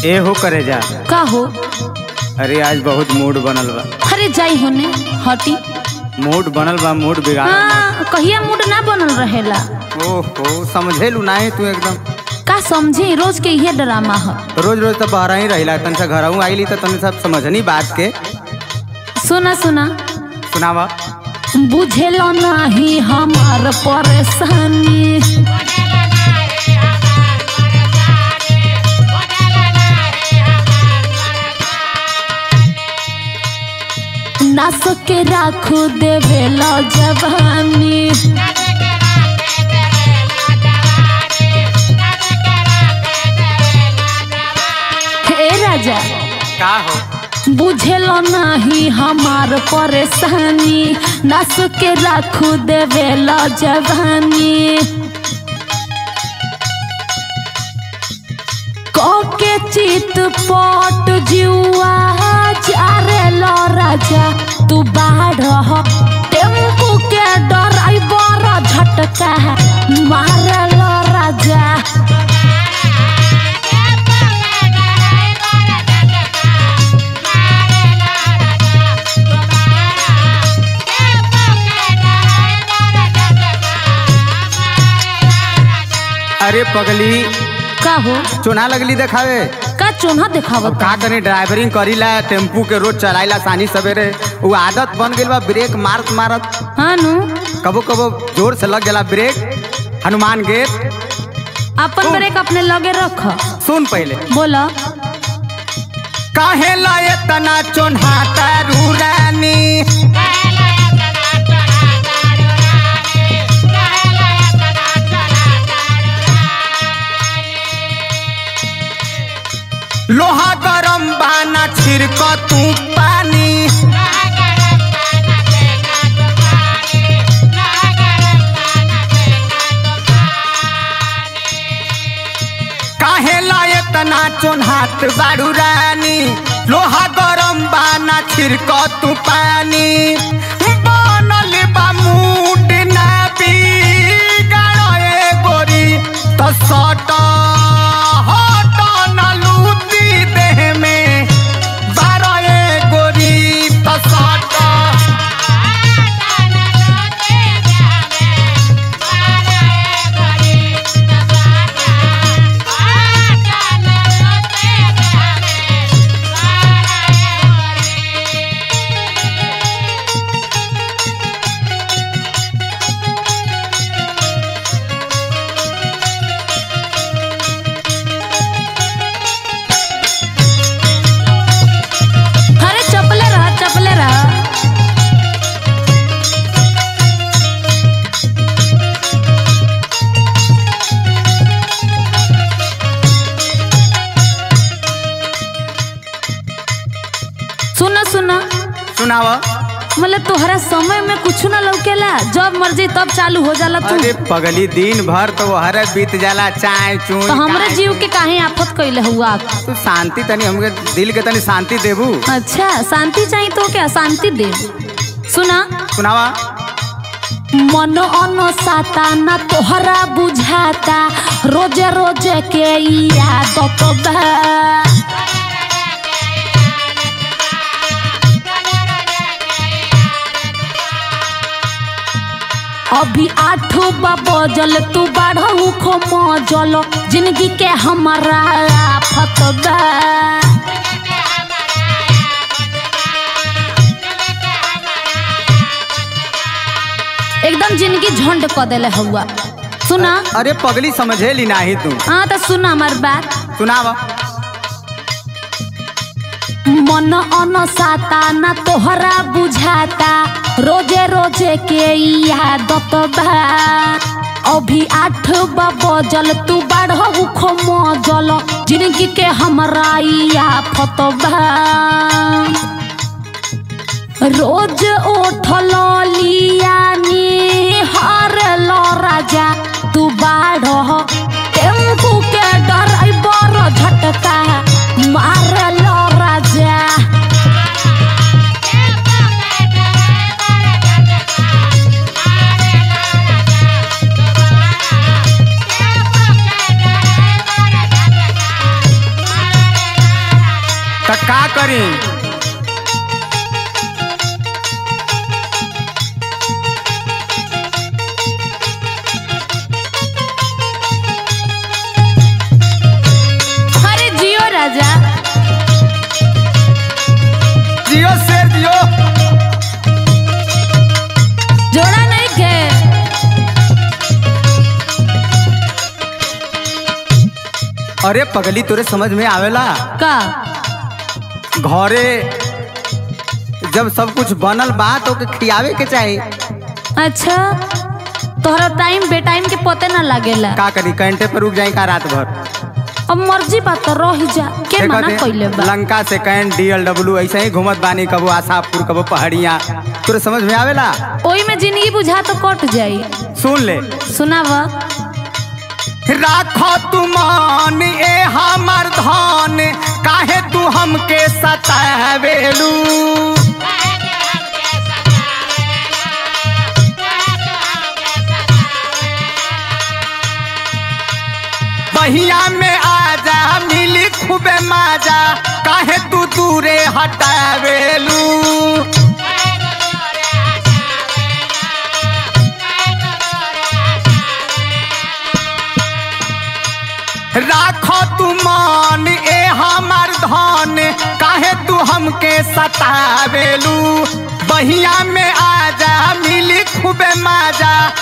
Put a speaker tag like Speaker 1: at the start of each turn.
Speaker 1: ए हो करे जा
Speaker 2: का हो
Speaker 1: अरे आज बहुत मूड बनल बा
Speaker 2: अरे जाई होने हटी
Speaker 1: मूड बनल बा मूड बिगाड़
Speaker 2: हाँ कहिया मूड ना बनल रहेला
Speaker 1: ओहो समझेलू नाही तू एकदम
Speaker 2: का समझे रोज के ये ड्रामा ह
Speaker 1: रोज रोज तो बाहर ही रहिला तन से घर आईली तो तने सब समझनी बात के
Speaker 2: सुना सुना
Speaker 1: सुनावा
Speaker 2: बुझेलो नहीं हमार परेशानी नास के राखू देवेला जवानी हे राजा
Speaker 1: का हो
Speaker 2: बुझेलो नहीं हमार परेशानी नस के राखू देवेला जवानी के चित पट जुआ चारे लो राजा तू बाढ़ टेम्पू के ड्राइवर झटका मारे लो राजा
Speaker 1: अरे पगली
Speaker 2: का हो
Speaker 1: चुना लगली देखावे
Speaker 2: का चोना
Speaker 1: अब
Speaker 2: देखावत
Speaker 1: का करी ड्राइवरिंग करीला टेम्पू के रोज चलाइला सानी सवेरे वो आदत बन गइल बा ब्रेक मारत मारत
Speaker 2: हाँ नु
Speaker 1: कबो कबो जोर से लग जाला ब्रेक हनुमान गेट
Speaker 2: अपन ब्रेक अपने लगे रख
Speaker 1: सुन पहले
Speaker 2: बोला
Speaker 1: काहे लाए तना चोन्हाता रूरानी लोहा गरम बाना छिड़क तू पानी काहे लाए तना चोन्हात बाड़ू रानी लोहा गरम बाना छिड़क तू पानी बनल बा मूड ना बिगाड़े गोरी तो सट हट न लूटी देह में बारह गोरी तो सट
Speaker 2: अरे चपले रह चपले रह सुना सुना
Speaker 1: सुनावा
Speaker 2: मतलब तोहरा समय में कुछ ना लौकेला जब मर्जी तब चालू हो जाला तू
Speaker 1: अरे पगली दिन भर तो वो हर बीत जाला चाय चूई
Speaker 2: तो हमरे
Speaker 1: चाय।
Speaker 2: जीव के काहे आफत कैले हुआ
Speaker 1: तू शांति तनी हमके दिल के तनी शांति देबू
Speaker 2: अच्छा शांति चाहिए तो क्या शांति दे सुना
Speaker 1: सुनावा
Speaker 2: मन अनसाता ना तोहरा बुझाता रोजे रोजे के ई आदत बा अभी आठ बजल तू बाढ़ू खो मजल जिंदगी के हमारा आफत बा एकदम जिंदगी झंड क देले हुआ सुना
Speaker 1: अरे पगली समझेली नाही तू
Speaker 2: हाँ तो सुना हमार बात
Speaker 1: सुनावा
Speaker 2: मन अनसाता ना तोहरा बुझाता रोजे रोजे के ई आदत बा अभी आठ बजल तू बाढ़ू खो मजल जिंदगी के हमरा ई आफत बा रोज उठल लियानी हर लो राजा तू बाढ़ टेम्पू के ड्राइवर झटका मार लो राजा
Speaker 1: करी
Speaker 2: अरे जियो राजा
Speaker 1: जियो शेर जियो
Speaker 2: जोड़ा नहीं के
Speaker 1: अरे पगली तोरे समझ में आवेला
Speaker 2: का
Speaker 1: घरे जब सब कुछ बनल बा तो ओके खियावे के चाही
Speaker 2: अच्छा तोहरा टाइम बे टाइम के पते ना लागेला
Speaker 1: का करी कैंटे पर रुक जाई का रात भर
Speaker 2: अब मर्जी बात तो रह जा के
Speaker 1: देखो
Speaker 2: मना
Speaker 1: दे,
Speaker 2: कइले बा
Speaker 1: लंका से कैंट डीएलडब्ल्यू ऐसे ही घूमत बानी कबो आशापुर कबो पहाड़िया तोरे समझ में आवेला
Speaker 2: ओई में जिंदगी बुझा तो कट जाई
Speaker 1: सुन ले
Speaker 2: सुनाव
Speaker 1: राखो तू मान ए हमर धन काहे तू हमके सतावेलू बहिया में आजा मिली खूबे माजा काहे तू दूरे हटावेलू राखो तू मान ए हमर धन काहे तू हमके सतावेलू बहिया में आजा मिली खूबे माजा